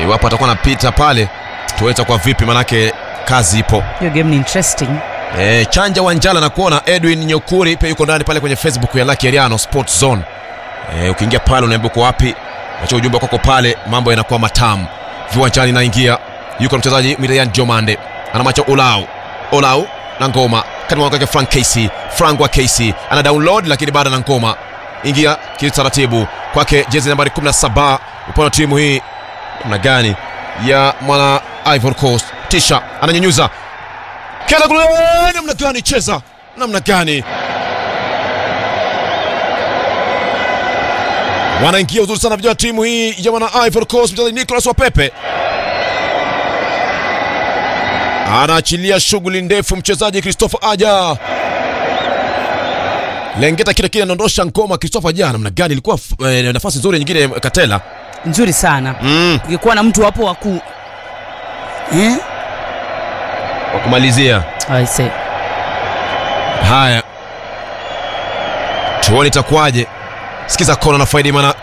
iwapo atakuwa anapita pale tuweza kwa vipi manake kazi ipo hiyo game ni interesting e, chanja wanjala na kuona edwin nyokuri pia yuko ndani pale kwenye facebook ya Lucky Ariano Sports Zone e, ukiingia pale unaambia uko wapi acha ujumbe kwako pale mambo yanakuwa matamu viwanjani naingia yuko mchezaji Miriam Jomande ana macho Olau Olau na ngoma kati mwa kwake Frank Casey Frank wa Casey ana download lakini bado na ngoma ingia kitaratibu kwake jezi nambari 17 upande wa timu hii namna gani ya mwana Ivory Coast tisha ananyanyuza kenda kule namna gani cheza namna gani wanaingia uzuri sana vijana timu hii ya wana Ivory Coast mchezaji Nicolas Wapepe anaachilia shughuli ndefu mchezaji Christopher Aja lengeta kile kile anaondosha ngoma Christopher Aja namna gani ilikuwa eh, nafasi nzuri nyingine Katela nzuri sana mm. ukikuwa na mtu hapo waku eh? wa kumalizia I say. haya tuone itakuwaje sikiza kona na faidi mana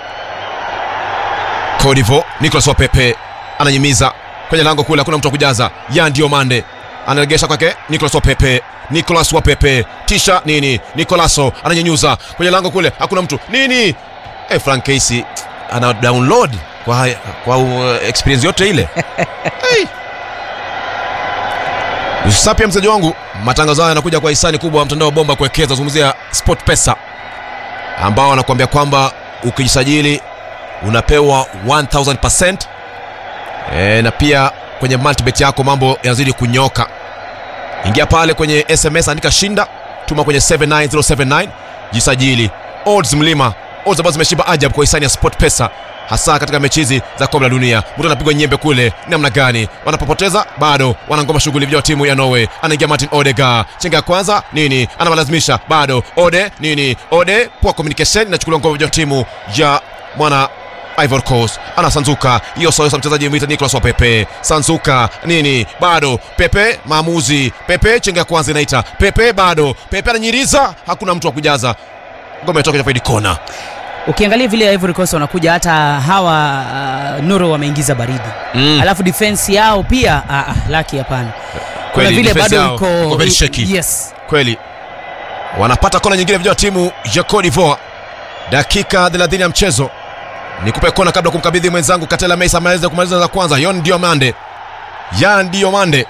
Kodivo Nicolas Wapepe ananyimiza kwenye lango kule hakuna mtu wa kujaza ya ndio mande anaregesha kwake Nicolas Wapepe Nicolas Wapepe tisha nini Nicolaso ananyanyuza kwenye lango kule hakuna mtu nini eh Frank Casey ana download kwa, kwa uh, experience yote ile hey. Usapia mchezaji wangu, matangazo haya yanakuja kwa hisani kubwa wa mtandao wa bomba kuwekeza, zungumzia Sport Pesa ambao wanakuambia kwamba ukijisajili unapewa 1000% e, na pia kwenye multibet yako mambo yanazidi kunyoka. Ingia pale kwenye SMS, andika shinda, tuma kwenye 79079 jisajili. Odds mlima, odds ambazo zimeshiba ajabu kwa hisani ya Sport Pesa hasa katika mechi hizi za kombe la dunia. Mtu anapigwa nyembe kule, namna gani? Wanapopoteza bado wanangoma shughuli vya timu ya Norway. Anaingia Martin Odegaard, chenga ya kwanza nini, anawalazimisha bado. Ode nini, Ode poor communication, inachukuliwa ngoma vya timu ya mwana Ivory Coast anasanzuka hiyo sosa mchezaji mwita Nicolas Wapepe sanzuka nini bado Pepe maamuzi Pepe chenga ya kwanza inaita Pepe bado Pepe ananyiriza hakuna mtu wa kujaza ngoma itoka ya faidi kona ukiangalia vile Ivory Coast wanakuja hata hawa uh, Noro wameingiza baridi Mm. alafu defense yao pia ah, ah, laki hapana kuna Kweli, vile defense bado yao iko iko very shaky. yes kweli wanapata kona nyingine vijana wa timu ya Cote d'Ivoire dakika 30 ya mchezo nikupe kona kabla kumkabidhi mwenzangu Katela Mesa ameweza kumaliza za kwanza Yon Diomande Yan Diomande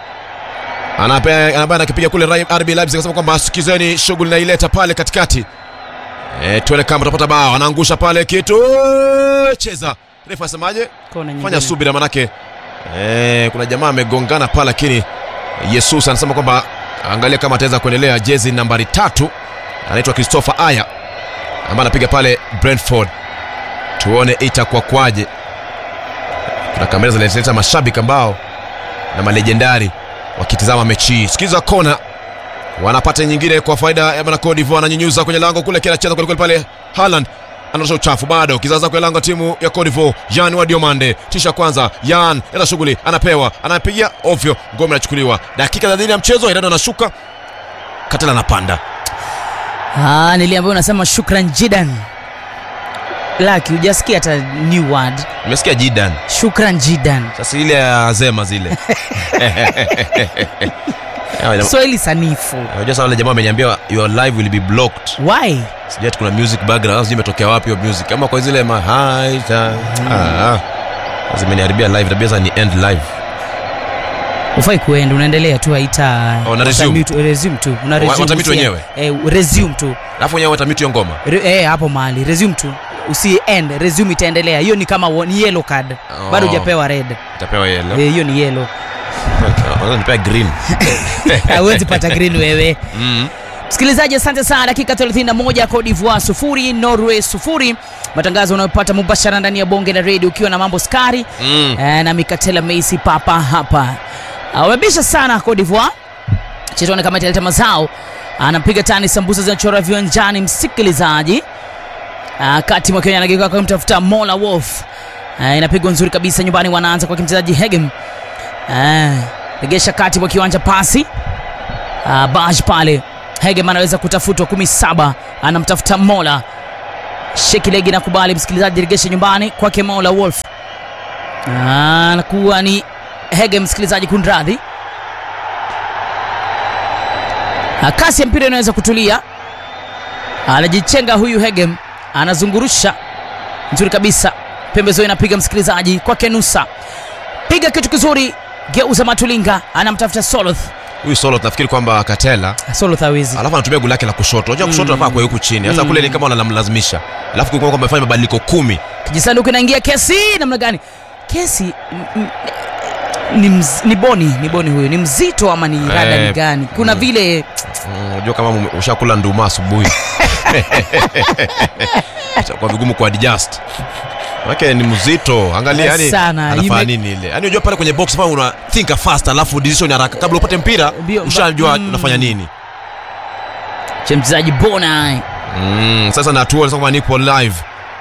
anapea anakipiga kule Rai- RB Leipzig akasema kwamba sikizeni shughuli naileta pale katikati e, tuone kama tutapata bao anaangusha pale kitu cheza refa asemaje kona nyingine fanya subira manake eh, kuna jamaa amegongana pale lakini yesus anasema kwamba angalia kama ataweza kuendelea jezi nambari tatu anaitwa christopher aya ambaye anapiga pale brentford tuone itakuwa kwaje kuna kamera zinaleta mashabiki ambao na malejendari wakitizama mechi hii sikiza kona wanapata nyingine kwa faida ya bwana Cote d'Ivoire ananyunyuza kwenye lango kule kila cheza kweli kweli pale Haaland anarusha uchafu bado kizaza kwenye lango timu ya Cote d'Ivoire Jan wa Diomande tisha kwanza Jan ila shughuli anapewa anapiga ovyo ngome inachukuliwa dakika 30 ya mchezo Irani anashuka Katela anapanda ah, niliambiwa unasema shukran jidan laki hujasikia hata new word umesikia Jidan shukran jidan sasa ile ya Zema zile Hawa jamaa- swahili sanifu unajua sasa wale jamaa wameniambia your live will be blocked why sijui ati kuna music background sijui imetokea wapi hiyo music ama kwa zile ma high time ah ah. zimeniharibia live tabia sasa ni end live ufai kuenda unaendelea tu haita Oh, na resume. watamute- resume tu una Wa- resume watamute usi- wenyewe? eh, resume tu alafu wenyewe watamute hiyo ngoma Re, eh, hapo mahali resume tu usi end resume itaendelea hiyo ni kama wa- ni yellow card Oh. bado hujapewa red itapewa yellow Eh, hiyo ni yellow Wanaweza nipea green hawezi pata green wewe mm. msikilizaji asante sana dakika 31 Cote d'Ivoire sufuri Norway sufuri matangazo unayopata mubashara ndani ya bonge la redio ukiwa na mambo skari Mm. eh, na mikatela meisi papa hapa Ah, wamebisha sana Cote d'Ivoire chetone kama italeta mazao anapiga tani sambusa zinachora viwanjani msikilizaji Ah, kati mwa Kenya anageuka kwa mtafuta Mola Wolf Ah, inapigwa nzuri kabisa nyumbani wanaanza kwa mchezaji Hegem Ah, regesha kati mwa kiwanja pasi Ah, Baj pale Hegem anaweza kutafutwa kumi saba anamtafuta Mola Sheki legi nakubali msikilizaji regesha nyumbani kwake Mola Wolf anakuwa ni Hege, msikilizaji, kunradhi. Ah, kasi ya mpira inaweza kutulia, anajichenga huyu Hegem, anazungurusha nzuri kabisa, pembezoni inapiga msikilizaji kwake Nusa, piga kitu kizuri, geuza Matulinga, anamtafuta Soloth. huyu solo nafikiri kwamba katela Soloth hawezi alafu anatumia goli lake la kushoto unajua kushoto anafaa kwa huku chini sasa kule ni kama wanamlazimisha alafu kulikuwa kwamba amefanya mabadiliko kumi kijisanduku inaingia kesi namna gani kesi m- m- ni, mz, ni boni ni boni huyu ni mzito ama ni rada Eh, ni gani kuna mm. vile Mm, unajua kama mume- ushakula nduma asubuhi kwa vigumu ku adjust Manake ni mzito angalia yani Sana, anafanya ime- nini ile yani unajua pale kwenye box pale una think fast alafu decision haraka kabla upate mpira Mbio- ushajua mm. unafanya nini cha mchezaji bona mm, sasa na tuone sasa kama nipo live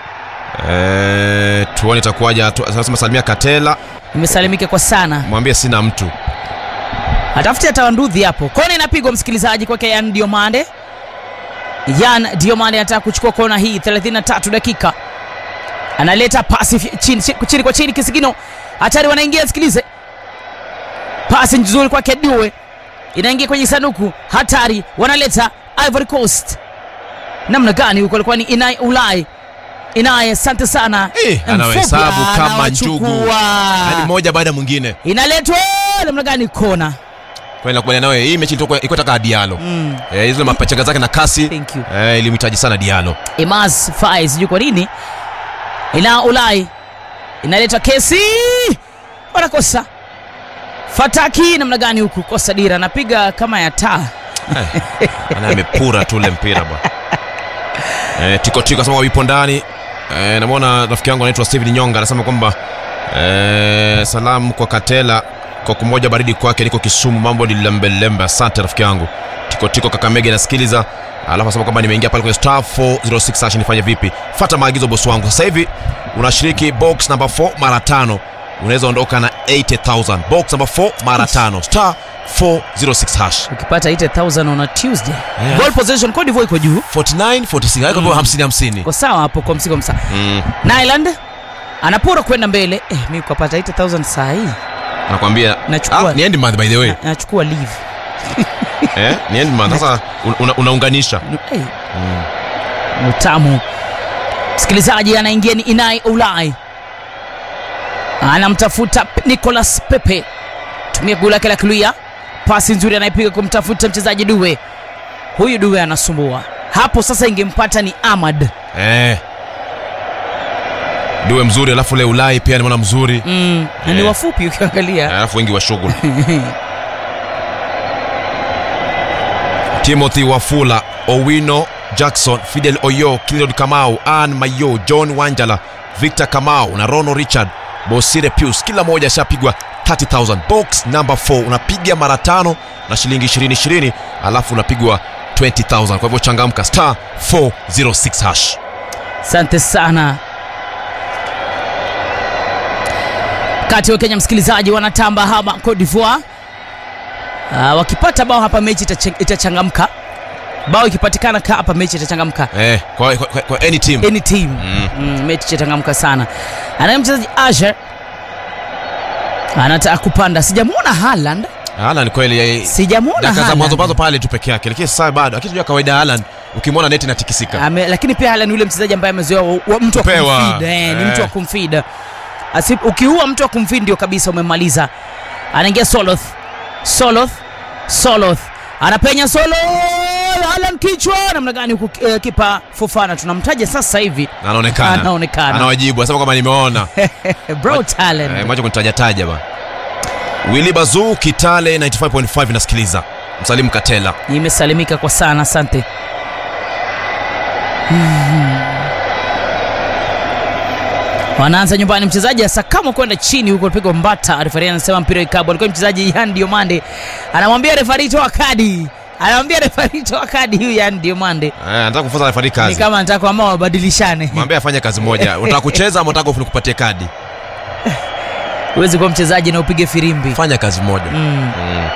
eh tuone itakuwaje tu- sasa masalimia Katela imesalimika kwa sana mwambie sina mtu atafuti atawanduthi hapo kona inapigwa msikilizaji kwake yan diomande yan diomande anataka kuchukua kona hii 33 dakika analeta pasi fi- chini, chini, chini kwa chini kisigino hatari wanaingia sikilize pasi nzuri kwake due inaingia kwenye sanduku hatari wanaleta ivory coast namna gani huko alikuwa ni inai ulai inaye asante sana Eh, anawahesabu Mfupi, kama njugu. anawachukua. yani moja baada ya mwingine inaletwa namna gani kona kwa nakubaliana nawe hii mechi ilikuwa ilikuwa taka Diallo mm. eh hizo mapachanga zake na kasi Thank you. eh ilimhitaji sana Diallo Imaz Fai sijui kwa nini ina Ulai inaleta kesi, wanakosa Fataki namna gani huku, kosa dira, anapiga kama ya taa ana amepura tu ule mpira bwana eh tiko tiko asema wipo ndani eh namwona rafiki yangu anaitwa Steven Nyonga anasema kwamba eh salamu kwa Katela kwa kumoja baridi kwake niko Kisumu mambo ni lembe lembe asante rafiki yangu tiko tiko Kakamege nasikiliza alafu anasema kwamba nimeingia pale kwenye star 406 sasa nifanye vipi fuata maagizo bosi wangu sasa hivi unashiriki box number 4 mara tano unaweza ondoka na 80000 box number 4 mara tano star 406 hash ukipata 8000 on a Tuesday. Yeah. Ball possession Cote d'Ivoire iko juu, 49 46 haiko mm. 50 50 iko sawa hapo kwa msigo msa. mm. Nyland anapora kwenda mbele eh, mimi kupata 8000 saa hii nakwambia Nachukua. ah, ni end month by the way na- nachukua leave eh ni end month sasa un- una, unaunganisha hey. mm. utamu msikilizaji anaingia ni inai ulai anamtafuta Pe- nicolas pepe tumia guu lake la kulia pasi nzuri anayepiga kumtafuta mchezaji duwe huyu duwe anasumbua hapo sasa ingempata ni amad eh duwe mzuri alafu ule ulai pia nimeona mzuri mm, na ni Eh. wafupi ukiangalia alafu wengi wa shughuli timothy wafula owino jackson fidel oyo kilod kamau an mayo john wanjala victor kamau na rono richard bosire pius kila moja ashapigwa 30000 box number 4 unapiga mara tano na shilingi 20 20 alafu unapigwa 20000 kwa hivyo changamka star 406 hash asante sana kati wa kenya msikilizaji wanatamba hapa Cote d'Ivoire uh, wakipata bao hapa mechi itache- itachangamka bao ikipatikana ka hapa mechi itachangamka eh, kwa, kwa, kwa, kwa any team any team Mm. mm, mechi itachangamka sana anaye mchezaji Asher anataka kupanda sijamwona Haaland Haaland kweli eh, sijamwona dakika za Haaland. mwanzo mwanzo pale tu peke yake lakini sasa bado lakini tunajua kawaida Haaland ukimwona neti inatikisika Ame, lakini pia Haaland ni yule mchezaji ambaye amezoea wa- wa- mtu wa Kupewa. kumfeed eh, ni Eh. mtu wa kumfeed Asi, ukiua mtu wa kumfeed ndio kabisa umemaliza anaingia Soloth Soloth Soloth anapenya Soloth Haaland kichwa namna gani huku eh, kipa Fofana tunamtaja sasa hivi Na anaonekana Anaonekana. anawajibu anasema kwamba nimeona bro talent eh, mwacha kunitajataja ba Willy Bazu Kitale 95.5 inasikiliza msalimu Katela imesalimika kwa sana asante wanaanza nyumbani mchezaji asakamo kwenda chini huko pigwa mbata refari anasema mpira ikabu alikuwa mchezaji yan diomande anamwambia refari toa kadi anamwambia refari toa kadi huyu yan diomande eh, anataka kufunza refari ni kazi kama anataka kwamba wabadilishane mwambie afanye kazi moja unataka kucheza ama unataka nikupatie kadi huwezi kuwa mchezaji na upige firimbi fanya kazi moja mm. mm.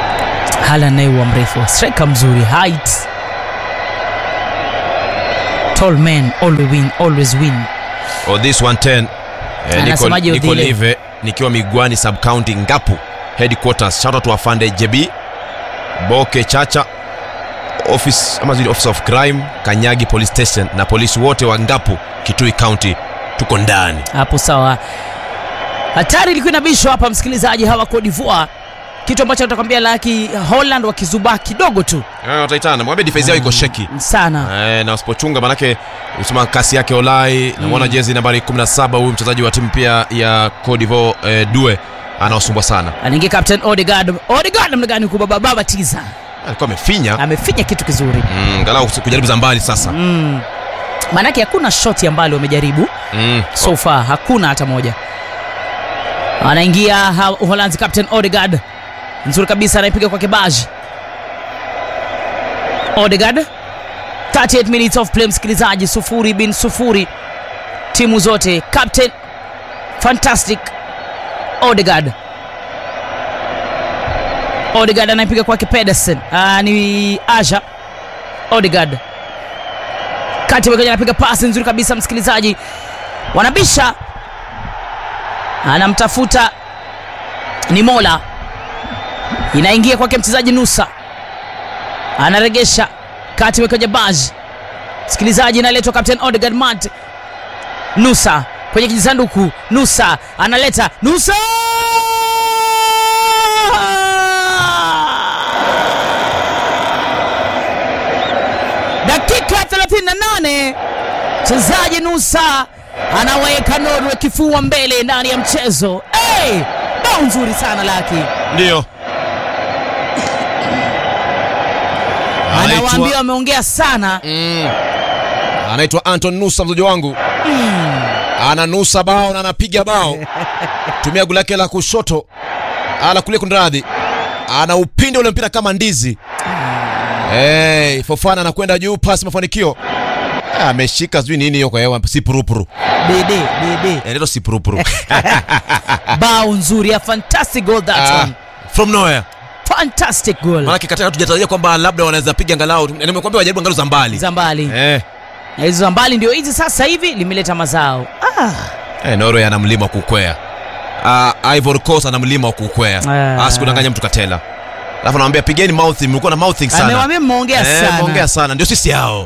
hala naye huwa mrefu striker mzuri height tall men always win, always win oh, this 110 eh, niko, Anasemaje niko Odile? live nikiwa migwani sub county ngapu headquarters shout out to afande jb boke chacha office ama zile office of crime kanyagi police station na polisi wote wa ngapu kitui county tuko ndani hapo sawa hatari ilikuwa inabishwa hapa msikilizaji hawa Cote d'Ivoire kitu ambacho natakwambia laki Holland wakizubaa kidogo tu Eh, wataitana mwambie defense yao iko sheki sana Eh, na wasipochunga manake usema kasi yake olai namwona jezi nambari 17 huyu mchezaji wa timu pia ya Cote d'Ivoire eh, due anaosumbwa sana anaingia captain Odegaard Odegaard namna gani kubaba baba tiza alikuwa amefinya amefinya kitu kizuri mm, galau kujaribu za mbali sasa mm. maanake hakuna shoti ambalo wamejaribu mm. so far hakuna hata moja anaingia ha- uholanzi captain Odegaard nzuri kabisa anaipiga kwa kibaji Odegaard 38 minutes of play msikilizaji sufuri bin sufuri timu zote captain fantastic Odegaard Odegaard anaipiga kwake Pedersen ah, ni Aja Odegaard kati wekaja anapiga pasi nzuri kabisa msikilizaji wanabisha anamtafuta ni mola inaingia kwake mchezaji nusa anaregesha kati wekaja baji msikilizaji inaletwa captain Odegaard Mart nusa kwenye kijisanduku nusa analeta nusa dakika 38 mchezaji nusa anaweka norwe kifua mbele ndani ya mchezo hey! bao nzuri sana laki ndio anawaambia anaitwa wameongea sana mm. anaitwa Anton Nusa mzoji wangu ananusa bao na anapiga bao tumia gulu lake la kushoto ala kulia kunradhi ana upinde ule mpira kama ndizi hey, Fofana anakwenda juu pasi mafanikio Ah, ameshika sijui nini hiyo kwa hewa si purupuru dede dede Eh, ndio si purupuru bao nzuri a fantastic goal that Ah, one from nowhere fantastic goal maanake katika tujatarajia kwamba labda wanaweza piga angalau nimekwambia wajaribu angalau za mbali za mbali eh, na hizo za mbali ndio hizi sasa hivi limeleta mazao ah. eh, Norway ana mlima wa kukwea uh, Ivory Coast ana mlima wa kukwea Ah. asikudanganya mtu katela alafu anamwambia pigeni mouthing mlikuwa na mouthing sana amewambia mmeongea Eh, sana mmeongea sana ndio sisi hao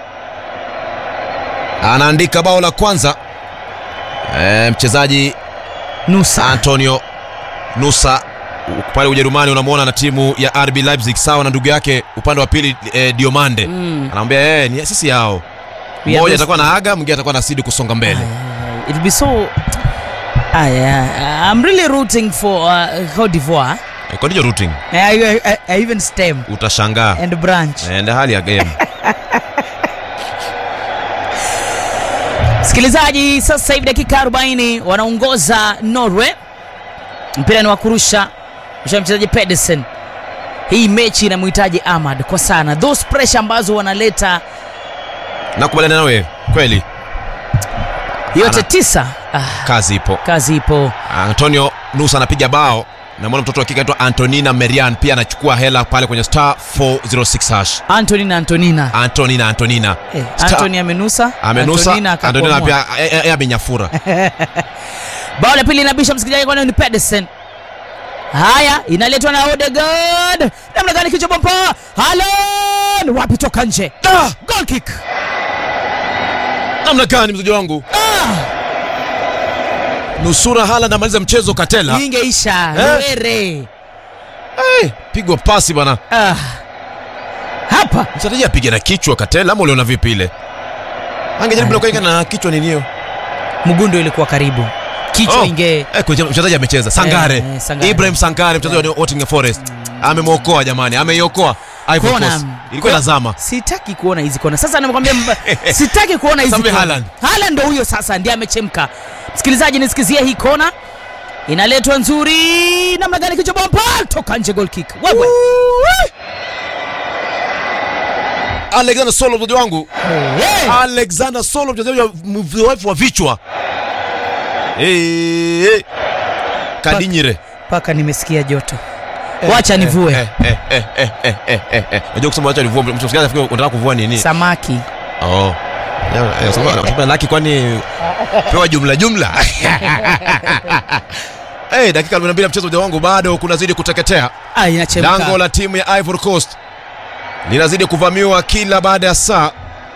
anaandika bao la kwanza eh, mchezaji nusa Antonio Nusa pale Ujerumani unamwona na timu ya RB Leipzig sawa na ndugu yake upande wa pili eh, Diomande Mm. anamwambia eh, ni sisi hao We are mmoja those- atakuwa na aga mwingine atakuwa na sidi kusonga mbele Uh, it'll be so Ah, yeah. I'm really rooting for uh, Cote d'Ivoire. Eh, kwa ndiyo routing I, I, I, I even stem utashangaa and branch. Eh, ndio hali ya game Msikilizaji, sasa hivi dakika 40 wanaongoza Norway. Mpira ni wa kurusha msha mchezaji Pedersen. Hii mechi inamhitaji Ahmad kwa sana, those pressure ambazo wanaleta nakubaliana nawe kweli yote Ana- tisa. Ah, kazi ipo kazi ipo. Antonio Nusa anapiga bao na mwana mtoto wa kike anaitwa Antonina Merian pia anachukua hela pale kwenye star 406 hash Anthony na Antonina. Antonina Antonina Eh, Star- Anthony amenusa, amenusa Antonina Antonina akakwamua. pia eh, eh, amenyafura bao la pili inabisha msikilizaji kwani ni Pedersen haya inaletwa na Odegaard namna gani kichwa bomba Haaland wapi toka nje Ah! goal kick namna gani mzaji wangu ah, nusura Haaland amaliza mchezo katela hii ingeisha Eh? Luere hey, pigwa pasi bwana ah. hapa mchezaji apige na kichwa katela ama uliona vipi ile angejaribu na kuweka na kichwa nini hiyo Mugundo ilikuwa karibu kichwa Oh. inge Eh, kwa mchezaji amecheza Sangare. Eh, eh, Sangare. Ibrahim Sangare mchezaji wa Nottingham Forest amemwokoa jamani ameiokoa Ivory Kona. Coast. ilikuwa inazama sitaki kuona hizi kona sasa nakwambia mba- sitaki kuona hizi Samuel kona. Haaland. Haaland ndo huyo sasa ndiye amechemka msikilizaji nisikizie hii kona inaletwa nzuri namna gani kichwa bomba toka nje goal kick wewe Alexander Solo mchezaji wangu hey. Alexander Solo mchezaji wa mzoefu wa vichwa Eh, eh. Kadinyire mpaka nimesikia joto wacha nivue Eh, eh, eh, eh, eh, eh, eh, eh. Unajua kusema wacha nivue mtu msikiaje afikiri unataka kuvua nini? samaki Oh. Eh, sema- sema laki kwani pewa jumla jumla hey, dakika 42 mchezo mja wangu bado kunazidi kuteketea Ah, inachemka. lango la timu ya Ivory Coast linazidi kuvamiwa kila baada ya saa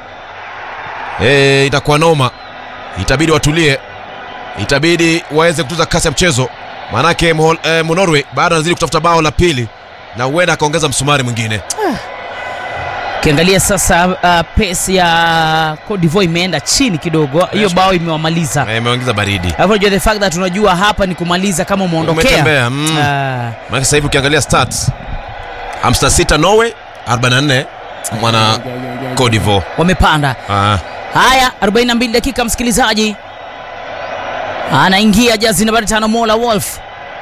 e, itakuwa noma itabidi watulie itabidi waweze kutuza kasi ya mchezo maanake Mo- eh, Monorwe bado anazidi kutafuta bao la pili na huenda akaongeza msumari mwingine Ukiangalia sasa uh, pesi ya Cote d'Ivoire imeenda chini kidogo, hiyo bao imewamaliza. Eh, imeongeza baridi Alafu unajua the fact that unajua hapa ni kumaliza kama umeondokea. Umetembea, mm. Ah, maanake sasa hivi ukiangalia stats 56 Norway 44 mwana Cote d'Ivoire wamepanda. ah. Haya, 42 dakika, msikilizaji, anaingia jazi nambari tano Mola Wolf.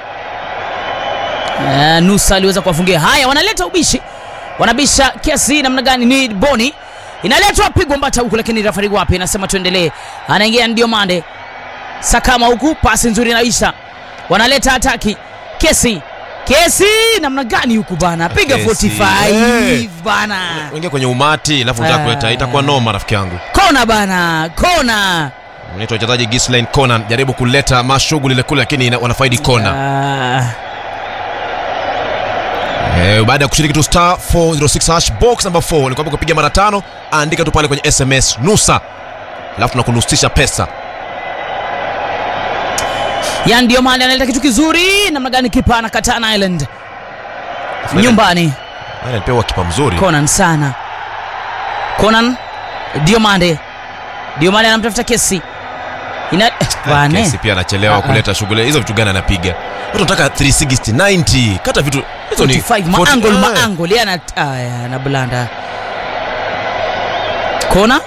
Uh, Nusa aliweza kuwafungia. Haya, wanaleta ubishi, wanabisha kiasi namna gani? Ni Boni inaletwa pigwa mbata huku, lakini rafari wapi anasema tuendelee. Anaingia ndio Mande Sakama huku, pasi nzuri inaisha, wanaleta hataki kesi kesi namna gani huku bana, piga Kesi, 45 eh. bana, Ingia kwenye umati alafu unataka Ah. kuleta itakuwa noma rafiki yangu kona bana, kona Naitwa wachezaji Ghislaine Conan jaribu kuleta mashughuli ile kule, lakini ina- wanafaidi kona. Ah, Eh, baada ya kushiriki tu star 406 hash box number 4 nilikwambia kupiga mara tano, andika tu pale kwenye SMS nusa, alafu tunakunusisha pesa. ya ndio maana analeta kitu kizuri namna gani, kipa anakatana Island nyumbani. Maana alipewa kipa mzuri. Conan sana, Conan Diomande, Diomande anamtafuta kesi ina bane Kesi pia anachelewa Ah, ah. kuleta shughuli hizo. Vitu gani anapiga? Watu wanataka 360 90, kata vitu hizo ni 45 40 maangol eh. maangol yana aya na blanda kona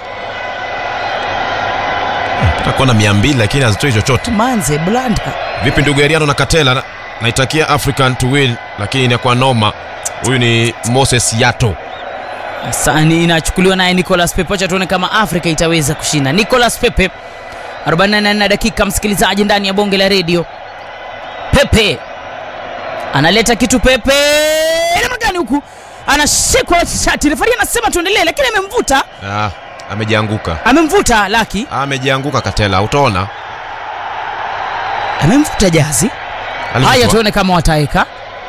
Nataka kuona 200 lakini hazitoi chochote. manze blanda Vipi ndugu Ariano na Katela? Na- Naitakia African to win, lakini inakuwa noma. Huyu ni Moses Yato. Sani inachukuliwa naye Nicolas Pepe. Acha tuone kama Afrika itaweza kushinda. Nicolas Pepe 44 dakika, msikilizaji, ndani ya bonge la redio. Pepe analeta kitu. Pepe namna gani huku, anashikwa shati, refari anasema tuendelee, lakini amemvuta, Ah, amejianguka. amemvuta Laki, Amejianguka Katela, utaona. amemvuta Jazi. Haya, Alivutwa. tuone kama wataweka.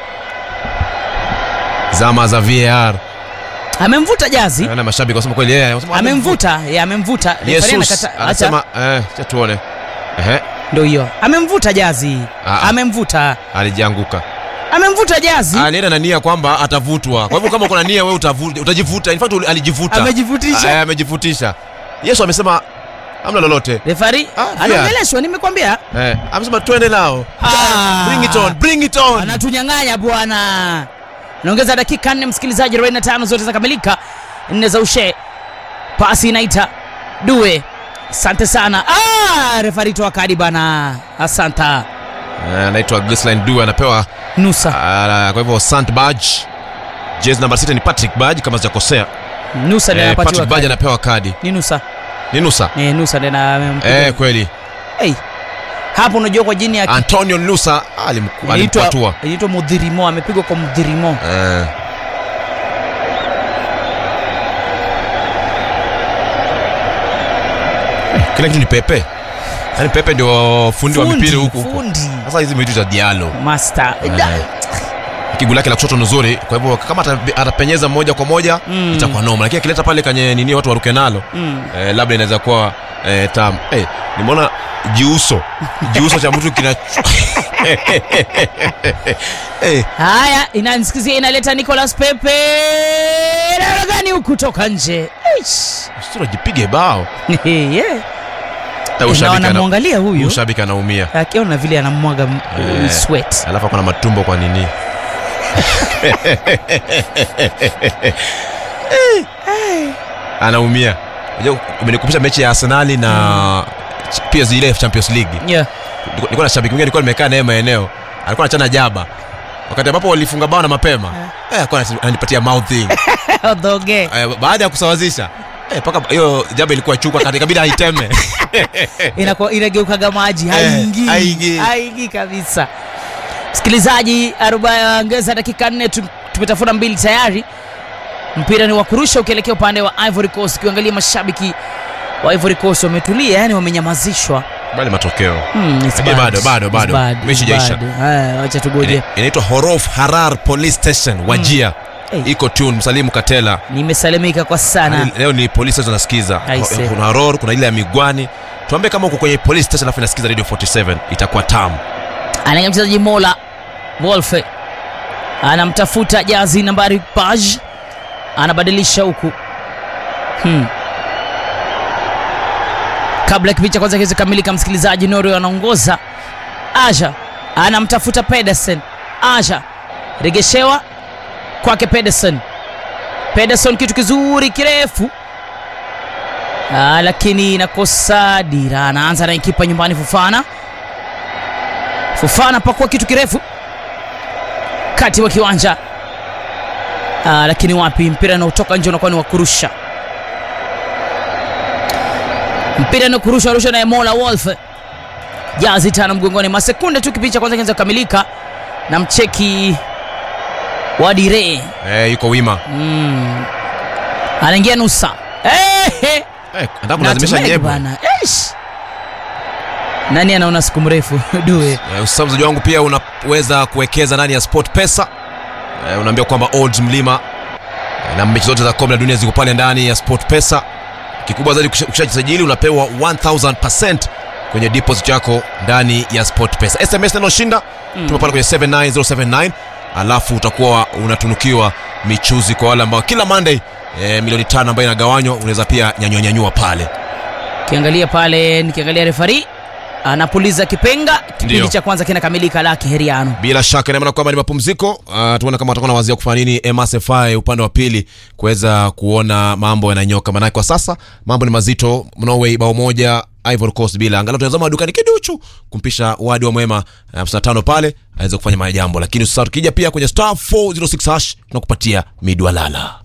Zama za VAR. Amemvuta Jazi, Naona mashabiki wasema kweli yeye wanasema amemvuta, ya amemvuta. Refari Jesus anakata- acha. anasema eh, acha tuone. Ehe, Ndio hiyo, amemvuta Jazi, Ah, ah. amemvuta, alijianguka. amemvuta Jazi. Alienda na nia kwamba atavutwa. Kwa hivyo kama uko na nia wewe utavuta, utajivuta. In fact alijivuta. Amejivutisha. Ah, eh, amejivutisha. Yesu amesema hamna lolote. refari Ah, anaongeleshwa nimekwambia Eh, amesema twende nao. Ah. Bring it on, bring it on. anatunyang'anya bwana naongeza dakika nne msikilizaji 45 zote zakamilika nne za ushe pasi inaita due asante sana ah, refari toa kadi bana asanta Eh, anaitwa Ghislaine Due anapewa nusa ah, kwa hivyo Sant Badge. Jezi namba 6 ni Patrick Badge kama sijakosea. nusa ndiye Eh, anapatiwa Patrick Badge kadi anapewa kadi. ni nusa Ni Nusa. eh, nusa ndiye na Eh, kweli. hey. hapo unajua kwa jini ya Antonio Nusa alim- inaitwa alimpatua. inaitwa mudhirimo amepigwa kwa mudhirimo Eh. Kila kitu ni Pepe. Yaani Pepe ndio fundi wa mipira huku huku. fundi Sasa hizi vitu za Diallo. master Eh. Da- Kiguu lake la kushoto ni nzuri, kwa hivyo kama ata- atapenyeza moja kwa moja Mm. itakuwa noma, lakini akileta pale kwenye nini watu waruke nalo Mm. eh, labda inaweza kuwa eh, tam. Eh, nimeona jiuso jiuso cha mtu kina eh, Haya, inanisikizia inaleta Nicolas Pepe namna gani huku toka nje Eish. sura jipige bao. yeah. Eh, Na ushabiki ana- wanamwangalia huyu ushabiki anaumia, akiona vile anamwaga m- Eh. sweat alafu ako na matumbo kwa nini? anaumia. Unajua, umenikumbusha mechi ya Arsenali na PSG ile Champions League. yeah. Nilikuwa- nilikuwa na shabiki mwingine nilikuwa nimekaa naye maeneo alikuwa anachana jaba wakati ambapo walifunga bao na mapema eh, alikuwa anasi- ananipatia mouthing Odhoge. eh, baada ya kusawazisha eh, paka hiyo jaba ilikuwa chukwa kati kabidi aiteme Inakuwa- inageukaga maji haingii haingii. haingii kabisa msikilizaji aroba- ongeza dakika nne tu- tumetafuna mbili tayari mpira ni wa kurusha ukielekea upande wa ivory coast ukiangalia mashabiki wa Ivory Coast wametulia, yani wamenyamazishwa. bali matokeo Hmm, it's Lakini bad. bado, bado, It's bado. bad, Mechi it's haijaisha. bad. Haya, Wacha tugoje. Ina- inaitwa horof harar police station wajia Hey. iko tune msalimu katela Nimesalimika kwa sana. Yaani leo ni police station nasikiza Aise. kuna horor kuna ile ya migwani tuambie kama uko kwenye police station alafu inasikiza radio 47 itakuwa tamu anaingia mchezaji Mola Wolfe anamtafuta jazi nambari Paj, anabadilisha huku hmm. Kabla ya kipindi cha kwanza kiweze kamilika, msikilizaji, Norway anaongoza. Aja anamtafuta Pedersen, Aja regeshewa kwake Pedersen. Pedersen kitu kizuri kirefu Ah, lakini inakosa dira. Anaanza na kipa nyumbani Fufana. Fufana pakua kitu kirefu kati wa kiwanja ah, lakini wapi, mpira unaotoka nje unakuwa ni wa kurusha. Mpira ni kurusha rusha na Mola Wolf, jazi tano mgongoni, masekunde tu kipindi cha kwanza kinaweza kukamilika na mcheki wa Dire eh, yuko wima mm. anaingia nusa eh, eh. eh, nataka kulazimisha Nutmeg nyebo bana. Eish. Nani anaona siku mrefu due Eh, usamzaji wangu pia unaweza kuwekeza ndani ya sport pesa eh, unaambia kwamba odds mlima eh, na mechi zote za kombe la dunia ziko pale ndani ya sport pesa kikubwa zaidi ukisha- ukishajisajili unapewa 1000% kwenye deposit yako ndani ya sport pesa sms nanoshinda mm. tuma pale kwenye 79079 alafu utakuwa unatunukiwa michuzi kwa wale ambao kila monday eh, milioni tano ambayo inagawanywa unaweza pia nyanyua nyanyua pale kiangalia pale nikiangalia refari anapuliza kipenga kipindi Ndio. cha kwanza kinakamilika laki heriano bila shaka ina maana kwamba ni mapumziko uh, tuone kama watakuwa na wazia kufanya nini MSFI upande wa pili kuweza kuona mambo yananyoka maanake kwa sasa mambo ni mazito Norway bao moja Ivory Coast bila angalau tunazama dukani kiduchu kumpisha wadi wa mwema uh, 55 pale aweze kufanya majambo lakini usisahau tukija pia kwenye star 406 hash tunakupatia midwalala